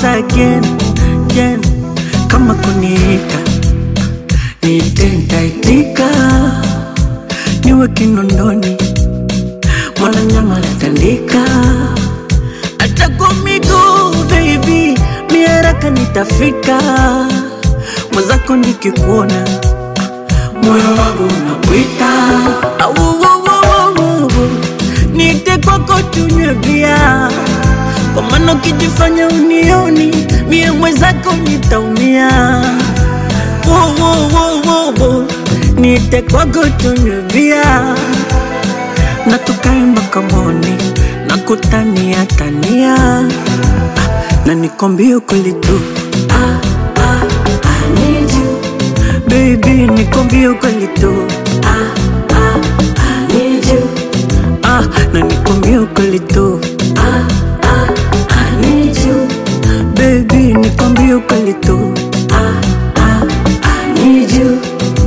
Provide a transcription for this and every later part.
again, again. Kama kuniita niite, nitaitika, niwe kinondoni, mwana nyama natandika, hata kwa miguu baby, mi haraka nitafika, mwenzako nikikuona moyo wangu unakuita, Au, au, au, au, au. niite kwako tunywe bia kwa maana ukijifanya unioni mie mwenzako nitaumia. Wo, wo, wo, wo, wo. Niite kwako tunywe bia na tukae mpaka moni na kutania tania ah, na nikwambie ukweli tu ah, ah, I need you. Baby nikwambie ukweli tu ah, ah, I need you. Ah, na nikwambie ukweli tu ah, ah, I need you. Baby nikwambie ukweli tu ah, ah, I need you.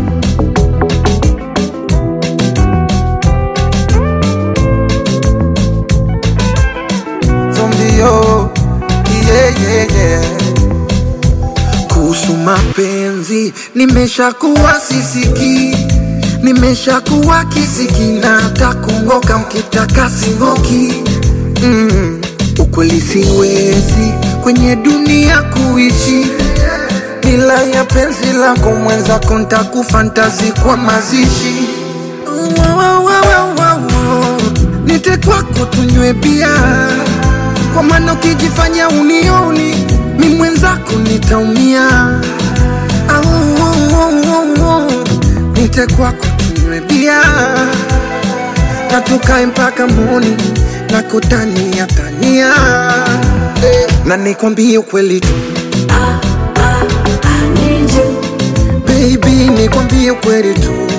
Zombio, yeah, yeah, yeah. Kuhusu mapenzi nimeshakuwa sisiki, nimeshakuwa kisiki na hata kungoka mkitaka singoki. Mm, ukweli siwezi kwenye dunia kuishi bila ya penzi lako mwenzako, ntakufantazi kwa mazishi Wa, wa, wa, wa, wa, wa. Nite kwako tunywe bia, kwa maana ukijifanya unioni mi mwenzako nitaumia. Au, au, au, au, au. Nite kwako tunywe bia na tukae mpaka moni na kutania tania eh, na nikwambie ukweli tu I need you. baby, nikwambie ukweli tu